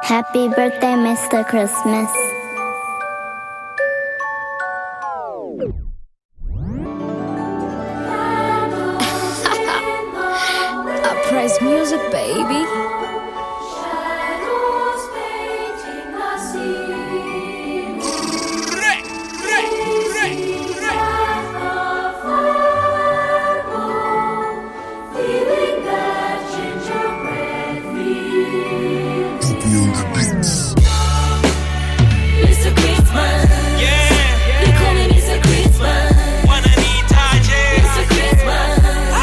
Happy birthday, Mr. Christmas. Uprise music, baby. Shadows painting the scene. Feeling that gingerbread feel. Mr. Christmas. Yeah, They call me Mr. Christmas. wananihitaje? Mr. Christmas.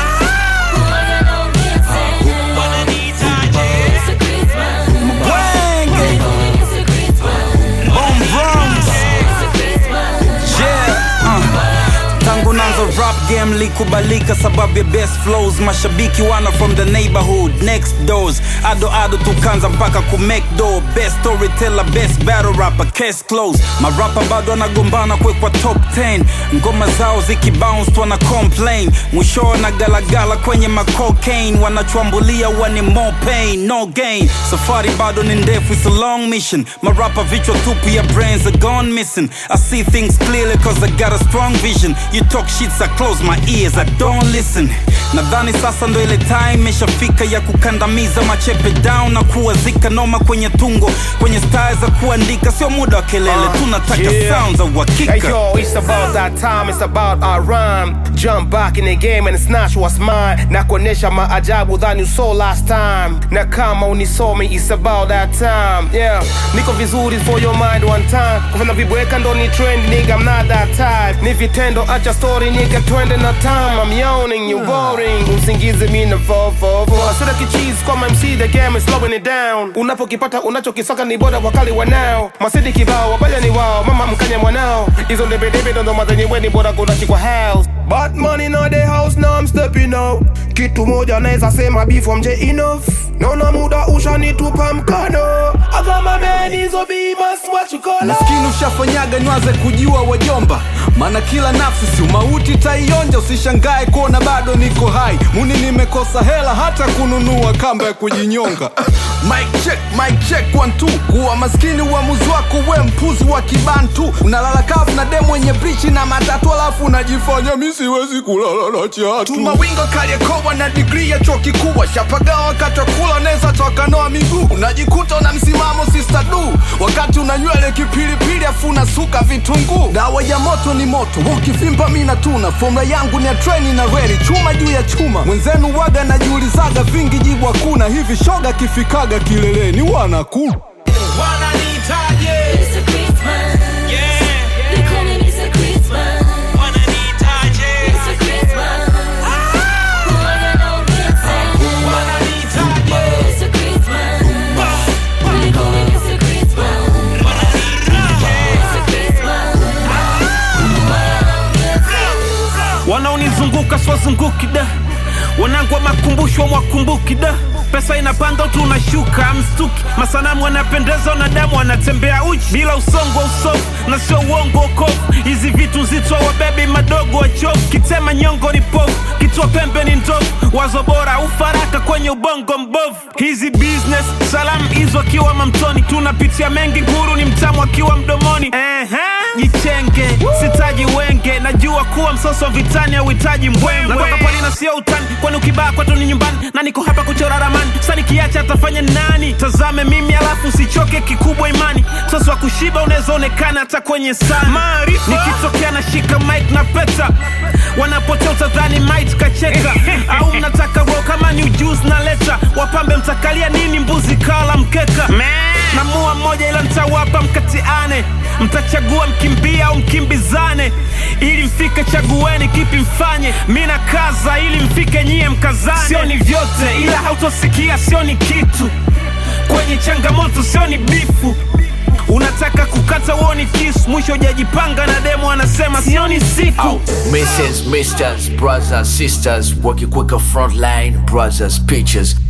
Huwaga naongea sana. Wananihitaje? Mr. Christmas. Wenge, They call me Mr. Christmas. Bone Bronx. Mr. Christmas. Yeah, uh. Tangu nanzo rap game likubalika sababu ya best flows mashabiki wana from the neighborhood next doors ado ado tukanza mpaka ku make door best storyteller best battle rapper case close marapa bado wanagombana kuwekwa top 10 ngoma zao zikibounce wana complain mwisho na galagala kwenye macocaine wanachwambulia wani more pain no gain safari bado ni ndefu it's a long mission marapa vichwa tupu ya brains are gone missing i see things clearly cause i got a strong vision you talk shits i close my ears i don't listen nadhani sasa ndo ile time imeshafika ya kukandamiza machepe down na kuwazika noma kwenye tungo kwenye style za kuandika sio muda wa kelele tunataka yeah. sound za uhakika Hey yo, it's about that time, it's about our rhyme. Jump back in the game and snatch what's mine. Na kuonesha maajabu than you saw last time. Na kama unisomi, it's about that time. Yeah, niko vizuri for your mind one time. Kufanya vibweka ndo ni trend, nigga, I'm not that type. Ni vitendo, acha story, nigga, twende na time. I'm yawning, you boring. Usingize mi na fo fo fo. Sura kicheese kwa MC, the game is slowing it down. Unapokipata unachokisaka ni bora wakali wanao. Masidi kibao, wabaya ni wao, mama mkanya mwanao. Hizo ndebedebe ndo ndo mazenye weni bora kunashikwa house. But money in the house, now I'm stepping out. Kitu moja naweza sema before mje enough. Naona muda ushanitupa mkono. Agama man hizo beamers, what you call maskini ushafanyaga nywaze kujua wajomba maana kila nafsi si umauti taionja usishangae kuona bado niko hai muni nimekosa hela hata kununua kamba ya kujinyonga Mic check, mic check, one, two. kuwa maskini uamuzi wako we mpuzi wa kibantu unalala kavu na demu wenye brichi na matatu alafu unajifanya mi siwezi kulala na chatu tumawingo kaliekowa na digrii ya chuo kikubwa shapagawa wakati wa kula neza twakanoa miguu unajikuta una msimamo sister du wakati una nywele kipilipili afu unasuka vitunguu dawa ya moto ni moto ukivimba mi natuna fomula yangu ni ya treni na reli chuma juu ya chuma mwenzenu waga najiulizaga vingi jibu hakuna hivi shoga kifikaga kileleni wanakula Wananihitaje? Mr. Christmas. Yeah, They call me Mr. Christmas. wananihitaje? Mr. Christmas. Huwaga naongea sana. Wananihitaje? Mr. Christmas. They call me Mr. Christmas. Mr. Christmas. Huwaga naongea sana. wanaonizunguka swazunguki da wanangu wa makumbusho mwakumbuki da pesa inapanda tu unashuka mstuki masanamu wanapendeza wanadamu wanatembea uchi bila usongo wa usofu na sio uongo okofu hizi vitu nzito wabebi madogo wachofu kitema nyongo ni pofu kitua pembe ni ndofu wazo bora ufaraka kwenye ubongo mbovu hizi business salamu hizo akiwa mamtoni tunapitia mengi nguru ni mtamu akiwa mdomoni Ehe, jichenge sitaji wenge najua kuwa msoso vitani auhitaji mbwembwe natoka pwani na sio utani kwani ukibaa kwetu ni nyumbani na niko hapa kuchora ramani sa nikiacha atafanya nani tazame mimi alafu usichoke kikubwa imani msoso wa kushiba unaweza onekana hata kwenye sana maarifa nikitokea na shika mike na peta wanapotea utadhani mite kacheka au mnataka ro kama ni ujuzi na leta wapambe mtakalia nini mbuzi kala mkeka namua mmoja ila mtawapa mkatiane mtachagua mkimbia au mkimbizane ili mfike chagueni kipi mfanye mi na kaza ili mfike nyie mkazane sio ni vyote ila hautosikia sio ni kitu kwenye changamoto sio ni bifu unataka kukata uoni kisu mwisho ujajipanga na demo anasema sio ni siku Mrs. Misters, brothers, sisters, wakikweka frontline, brothers, pictures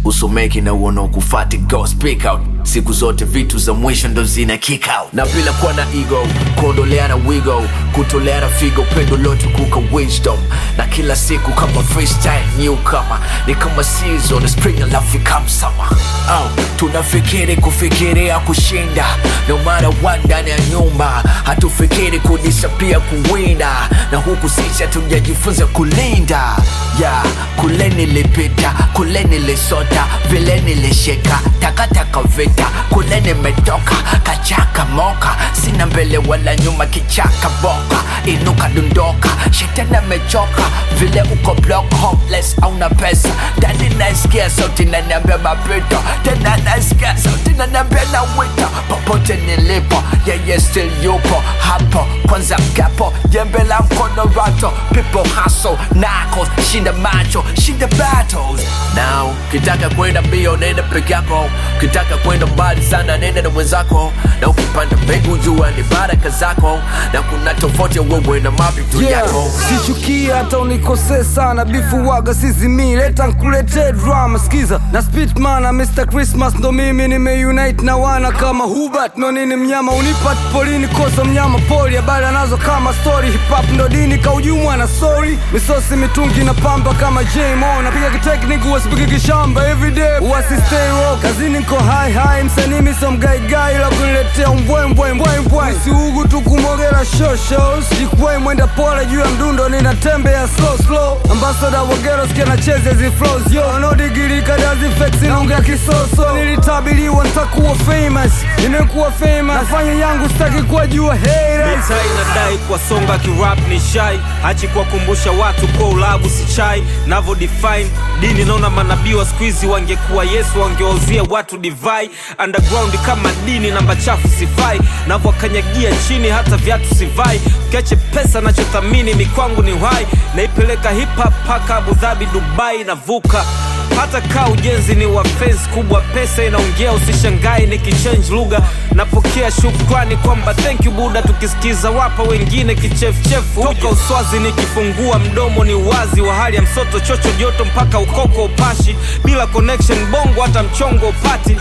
usomeki na uonokufati go speak out siku zote vitu za mwisho ndo zina kick out na bila kuwa na ego kuondoleana wigo kutoleana figo pendo lote kuka wisdom na kila siku kama freestyle newcomer ni kama season spring alafu come summer oh, tunafikiri kufikiria kushinda no matter what ndani ya nyumba hatufikiri kudisapia kuwinda na huku sisi hatujajifunza kulinda yeah, kule nilipita kule nilisota vile nilishika takataka vita kule nimetoka kachaka moka sina mbele wala nyuma kichaka boka inuka dundoka shetani amechoka vile uko block hopeless auna pesa ndani naisikia sauti naniambia mapito tena naisikia sauti naniambia na wito popote nilipo yeye still yupo hapo kwanza mkapo jembe la mkono rato people hustle knuckles shinda macho shinda battles now kitaka kwenda mbio nenda peke yako kitaka kwenda mbali sana nenda na mwenzako na ukipanda mbegu jua ni baraka zako na kuna tofauti ya wewe na mapito Yeah, yako sichukie hata unikosee sana bifu waga sizimi leta nkuletee drama skiza na spitman na mr christmas ndo mimi nimeunite na wana kama hubert no nini mnyama unipat polini kosa mnyama poli habari anazo kama story hip-hop ndo dini kaujumwa na story misosi mitungi na pamba kama jmo napiga kiteknik uwasipiki kishamba everyday uwasistay rock kazini nko high high msanii miso mgaigai la kuniletea mbwembwembwembwe siugu tu kumogera shoshos jikwai mwenda pole juu ya mdundo ninatembea slow slow ambasada wagero sikia nacheze hizi flows yo wanaodigirika dazifeksi naongea kisoso nilitabiriwa ntakuwa famous nimekuwa famous nafanya yangu sitaki kuwajua haters Mita inadai kwa songa kirap ni shai hachi kuwakumbusha watu kwa ulabu si chai navo define dini naona manabii wa skuizi wangekuwa yesu wangewauzia watu divai underground kama dini namba chafu sifai navowakanyagia chini hata viatu sivai ukiache pesa nachothamini mikwangu ni uhai naipeleka hip hop paka abu dhabi dubai navuka hata kaa ujenzi ni wa fence kubwa pesa inaongea usishangai nikichange lugha napokea shukrani kwamba thank you buda tukisikiza wapa wengine kichefuchefu toka uswazi nikifungua mdomo ni uwazi wa hali ya msoto chocho joto mpaka ukoko upashi bila connection bongo hata mchongo upati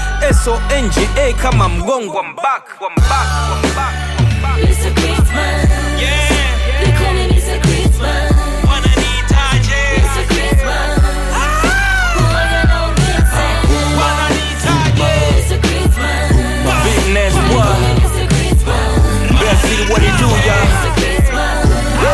songa kama mgongo wa mbak wa mbak wa mbak wa mbak It's a Christmas. Yeah, They call it it's a Christmas. wananihitaje? It's a Christmas. Boy, you know it's a- Wananihitaje? It's a Christmas. Big Nas They what? call it it's a Christmas. Best city what it do y'all It's a Christmas.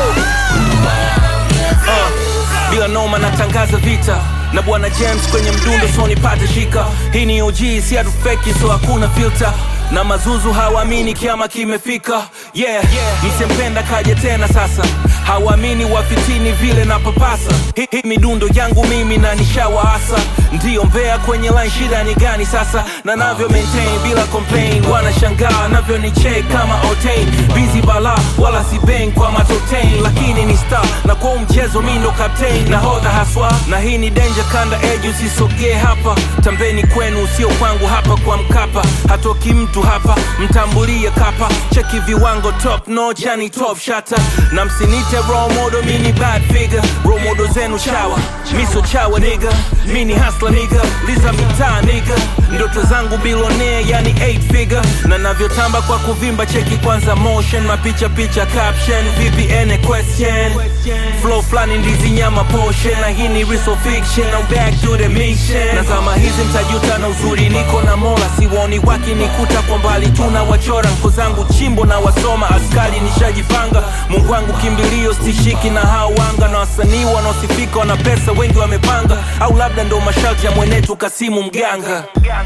uh, bila noma natangaza vita na bwana james kwenye mdundo so nipate shika hii ni og si hatufeki so hakuna filter na mazuzu hawaamini kiama kimefika yeah, yeah. msempenda kaje tena sasa hawaamini wafitini vile na papasa hii hi, midundo yangu mimi na nishawaasa ndiyo mbea kwenye line shida ni gani sasa na navyo maintain bila complain wanashangaa navyo ni check kama otain busy bala wala si bang kwa matotain lakini ni star na kwa huu mchezo mi ndo captain nahodha haswa na hii ni danger kanda eju usisogee hapa tambeni kwenu sio kwangu hapa kwa mkapa hatoki mtu hapa mtambulie kapa cheki viwango top notch yani top shata na msinite role model mini bad figure role model zenu chawa miso chawa nigga mini hustler nigga liza mitaa nigga ndoto zangu bilionea yani 8 figure na navyotamba kwa kuvimba cheki kwanza motion mapicha picha caption vpn question flow flani ndizi nyama portion na hii ni real fiction I'm back to the mission na zama hizi mtajuta na uzuri niko na mola siwoni wakinikuta kwa mbali tuna wachora nko zangu chimbo na wasoma askari nishajipanga mungu wangu kimbilio stishiki na hao wanga na wasanii wanaosifika wana pesa wengi wamepanga au labda ndo masharti ya mwenetu kasimu mganga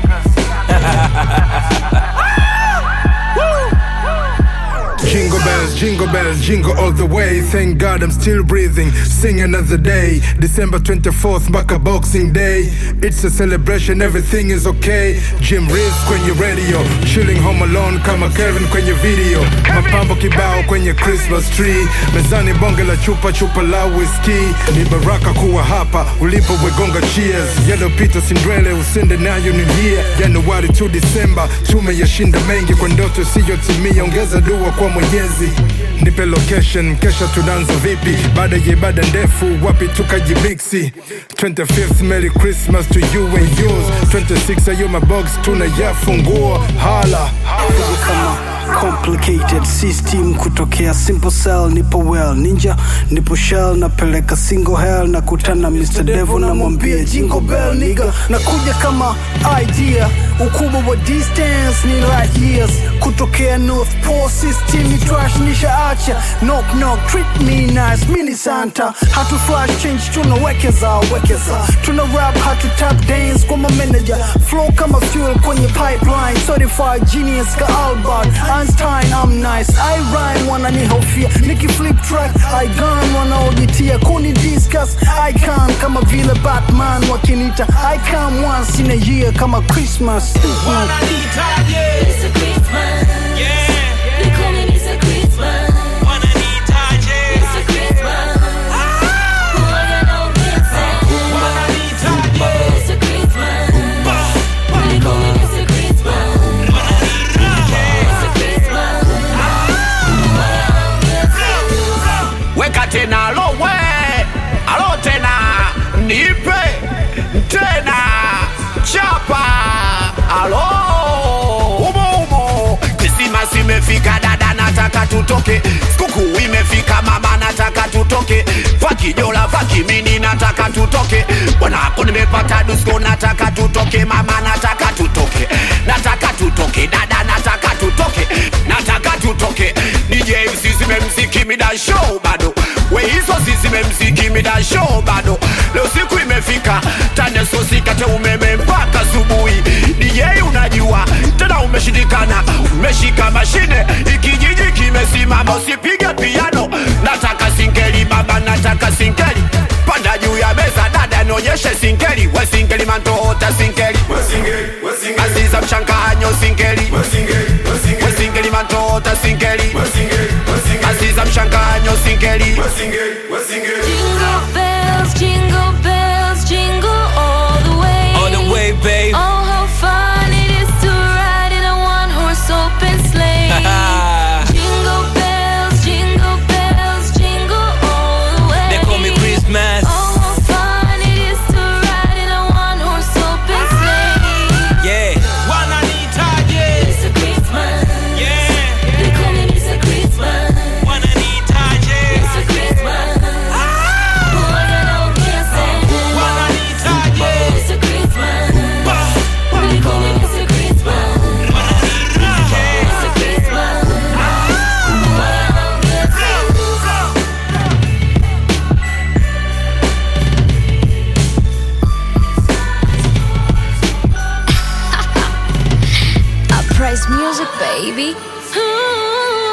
Jingle bells, jingle bells, jingle all the way. Thank God I'm still breathing. Sing another day. December 24th, mpaka Boxing Day. It's a celebration, everything is okay. Jim Reeves kwenye radio, chilling home alone kama Kevin kwenye video. Mapambo kibao kwenye Christmas tree. Mezani bonge la chupa chupa la whiskey. Ni baraka kuwa hapa ulipo wegonga cheers. Yaliyopita sindwele usende nayo ni here. Januari to December tumeyashinda mengi kwa ndoto isiyotimia. Ongeza dua kwa Mwenyezi, nipe nipe location kesha tunaanza vipi baada ya ibada ndefu wapi tukajimiksi 25th merry christmas to you and yours 26 ayo mabox tunayafungua hala kuja kama complicated system kutokea simple cell nipo well ninja nipo shell napeleka single hell na kutana mr devil namwambia jingle bell niga nakuja kama idea ukubwa wa distance ni light years kutokea north pole system ni trash nishaacha knock knock treat me nice mini santa hatu flash change tunawekeza wekeza tuna rap hatu tap dance kwa mameneja flow kama fuel kwenye pipeline certified genius ka albert einstein i'm nice i rhyme wananihofia nikiflip track i gun wanaojitia kuni discuss icon kama vile batman wakinita i come once in a year kama christmas Wananihitaje? It's a Christmas. Yeah. They call me Mr. Christmas. Wananihitaje? It's a Christmas. Boy, I know Vincent. Wananihitaje? It's a Christmas. They call me Mr. Christmas. It's a Christmas. Boy, I know Vincent. weka tena lowe alo tena nipe tena chapa alo umo umo krismasi imefika dada nataka tutoke sikukuu imefika mama nataka tutoke vakijola vakimini nataka tutoke bwanako nimepata dusko nataka tutoke mama nataka tutoke nataka tutoke dada nataka tutoke nataka tutoke DJ msizime mziki mida show bado we hizo zizime mziki mida show bado leo siku imefika tanesosikate umeme mpaka asubuhi DJ unajua tena umeshindikana umeshika mashine ikijiji kimesimama usipige piano nataka singeli baba nataka singeli panda juu ya meza dada nionyeshe singeli we singeli mantoota singeli aziza mchanganyo singeli we singeli mantoota singeli aziza mchanganyo singeli Jingle bells, jingle bells, jingle all the way. All the way, babe. Oh, how fun it is to ride in a one-horse open sleigh. jingle bells, jingle bells, jingle all the way. They call me Christmas. Oh, how fun it is to ride in a one-horse open sleigh. Yeah. Wananihitaje? It's a Christmas. Yeah. They call me Mr. Christmas. Wananihitaje? It's a Christmas. Boy, I know Vincent. Wananihitaje? It's a Christmas. They call me Mr. Christmas. It's a Christmas. Boy, I know Vincent. Uprise music, baby. Ooh.